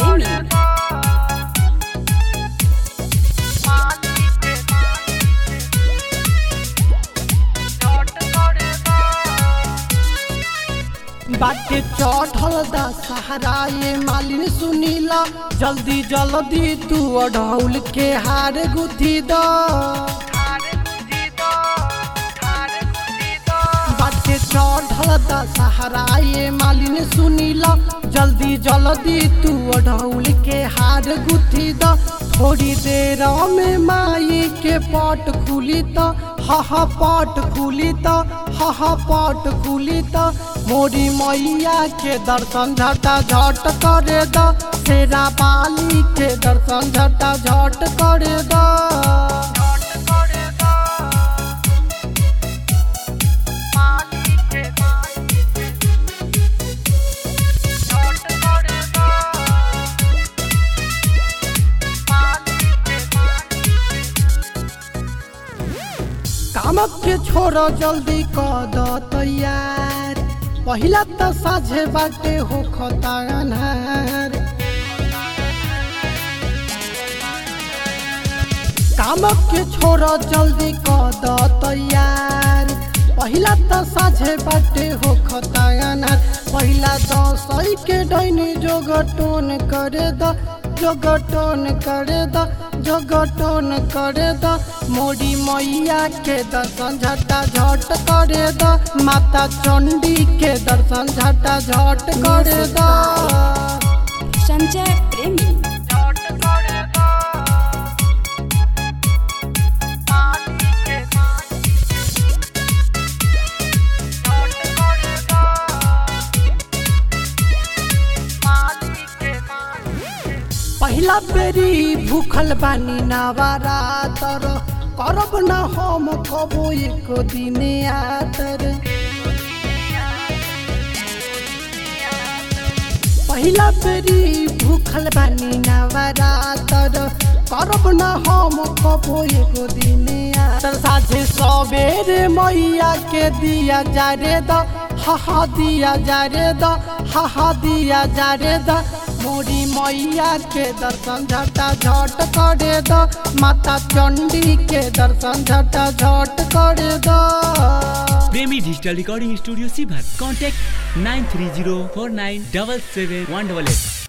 Premi. बाटे चढ़ल दा सहारा ये मालिन सुनीला जल्दी जल्दी तू अढ़ौल के हार गुथी द बाटे चढ़ल दा सहारा ये मालिन सुनीला जल्दी जल्दी तू अढ़ौल के हार गुथी द थोड़ी देर में माई के पट खुली त हा हा पट खुली त हा हा पट खुली त मोरी मैया के दर्शन झटा झट करे द शेरा बाली के दर्शन झटा झट करे द कामक के छोड़ जल्दी कर द तैयार पहिला त साझे बाटे हो खता अन्हार कामक के छोड़ जल्दी कर द तैयार पहिला त साझे बाटे हो खता अन्हार पहिला दसई के डैनी जोगटोन करे द जोगटोन करे द जोगटोन करे द मोरी मैया के दर्शन झटा झट करे द माता चंडी के दर्शन झटा झट करे द Sanjay Premi. पहिला बेरी भूखल बानी नवारा तर करब न हम कबो एक दिन आतर पहिला बेरी भूखल बानी नवारा तर करब न हम कबो एक दिन आतर साझे सबेरे मैया के दिया जारे द हा हा दिया जारे द हा हा दिया जारे द मोरी मैया के दर्शन झटा झट करे द माता चंडी के दर्शन झटा झट करे द प्रेमी डिजिटल रिकॉर्डिंग स्टूडियो सीभर contact nine three zero four nine double seven one double at